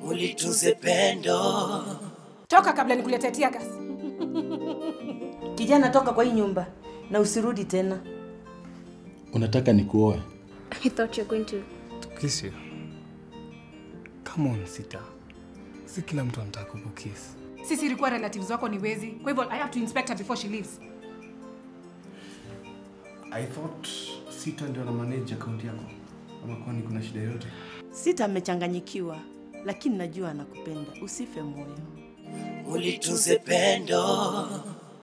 ulitunze pendo. Toka kabla nikuletee tear gas. Kijana, toka kwa hii nyumba na usirudi tena. Unataka nikuoe? I thought you're going to. Kiss you. Come on, Sita. Si kila mtu anataka kukukiss. Sisi ilikuwa relatives wako ni wezi. Kwa hivyo I have to inspect her before she leaves. I thought Sita ndio ana manage account yako. Ama kwani kuna shida yote? Sita amechanganyikiwa, lakini najua anakupenda. Usife moyo. Ulitunze pendo.